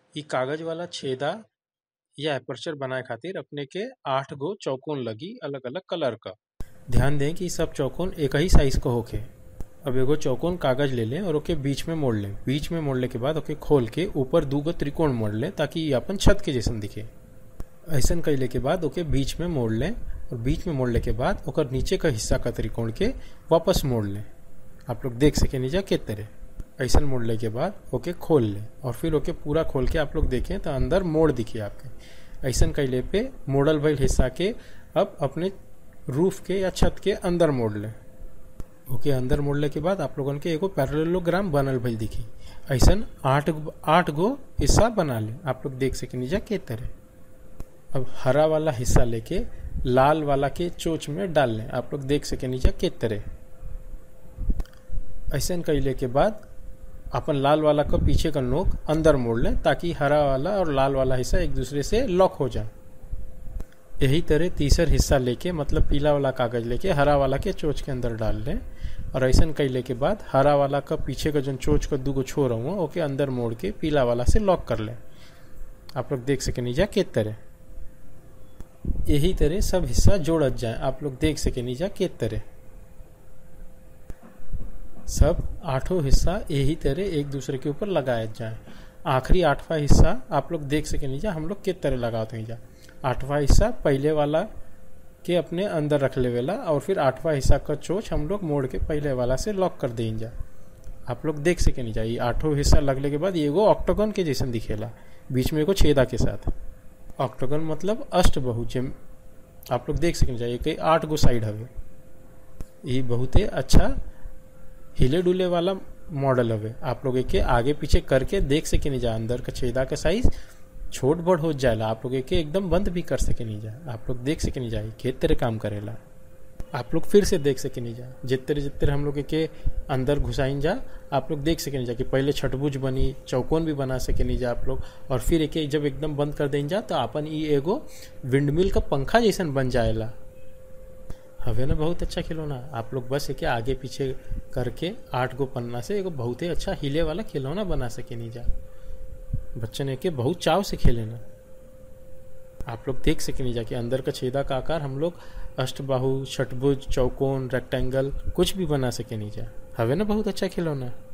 इ कागज वाला छेदा या एपर्चर बनाए खातिर अपने के आठ गो चौकोन लगी अलग अलग कलर क ध्यान दें कि इ सब चौकोन एक ही साइज क होखे अब एगो चौकोन कागज ले लें और ओके बीच में मोड़ लें बीच में मोड़ले के बाद ओके खोल के ऊपर दू गो त्रिकोण मोड़ लें ताकि इ अपन छत के जैसन दिखे ऐसन कैले के बाद ओके बीच में मोड़ लें और बीच में मोड़ले के बाद ओकर नीचे का हिस्सा का त्रिकोण के वापस मोड़ लें आप लोग देख सके नीचा के तरह ऐसन मोड़ले के बाद ओके खोल लें और फिर ओके पूरा खोल के आप लोग देखें तो अंदर मोड़ दिखे आपके ऐसन कैले पे मोड़ल भइल हिस्सा के अब अपने रूफ के या छत के अंदर मोड़ लें ओके अंदर मोड़ले के बाद आप लोगन के एगो पैरेललोग्राम बनल भइल दिखी ऐसन आठ आठ गो हिस्सा बना ले आप लोग देख सके नीचा के तरह अब हरा वाला हिस्सा लेके लाल वाला के चोच में डाल लें आप लोग देख सके नीचा के तरह ऐसन कैले के बाद अपन लाल वाला का पीछे का नोक अंदर मोड़ लें ताकि हरा वाला और लाल वाला हिस्सा एक दूसरे से लॉक हो जाए यही तरह तीसर हिस्सा लेके मतलब पीला वाला कागज लेके हरा वाला के चोच के अंदर डाल लें और ऐसा कैले के बाद हरा वाला का पीछे का जो चोच का दूगो छोर हुआ ओके अंदर मोड़ के पीला वाला से लॉक कर लें आप लोग देख सके नीचा के तरह यही तरह सब हिस्सा जोड़त जाए आप लोग देख सके नीचा के तरह सब आठों हिस्सा यही तरह एक दूसरे के ऊपर लगाए जाए आखिरी आठवां हिस्सा आप लोग देख सके नीचा हम लोग के तरह लगाते हैं जा आठवां हिस्सा पहले वाला के अपने अंदर रख लेवेला और फिर आठवां हिस्सा का चोच हम लोग मोड़ के पहले वाला से लॉक कर दें जा आप लोग देख सके नहीं चाहिए आठों हिस्सा लगने के बाद एगो ऑक्टोगन के जैसन दिखेला बीच में एगो छेदा के साथ ऑक्टोगन मतलब अष्ट बहु जिम आप लोग देख सके चाहिए कि आठ गो साइड हवे ये बहुत ही अच्छा हिले डुले वाला मॉडल हवे आप लोग के आगे पीछे करके देख सके नहीं जा अंदर का छेदा का साइज छोट बड़ हो जाएला आप लोग के एकदम बंद भी कर सके नहीं जा आप लोग देख सके नहीं जाए खेत तरह काम करेला आप लोग फिर से देख सके नहीं जा जितने जितने हम लोग के अंदर घुसाइन जा आप लोग देख सके नहीं जा कि पहले छठभुज बनी चौकोन भी बना सके नहीं जा आप लोग और फिर एक जब एकदम बंद कर दें जा तो अपन ई एगो विंडमिल का पंखा जैसन बन जाएला हवे ना बहुत अच्छा खिलौना आप लोग बस एक आगे पीछे करके आठ गो पन्ना से एगो बहुत ही अच्छा हिले वाला खिलौना बना सके नहीं जा बच्चन एके बहुत चाव से खेले ना आप लोग देख सके नहीं जाके अंदर का छेदा का आकार हम लोग अष्टबाहु छठभुज चौकोन रेक्टेंगल कुछ भी बना सके नहीं जा हवे ना बहुत अच्छा खिलौना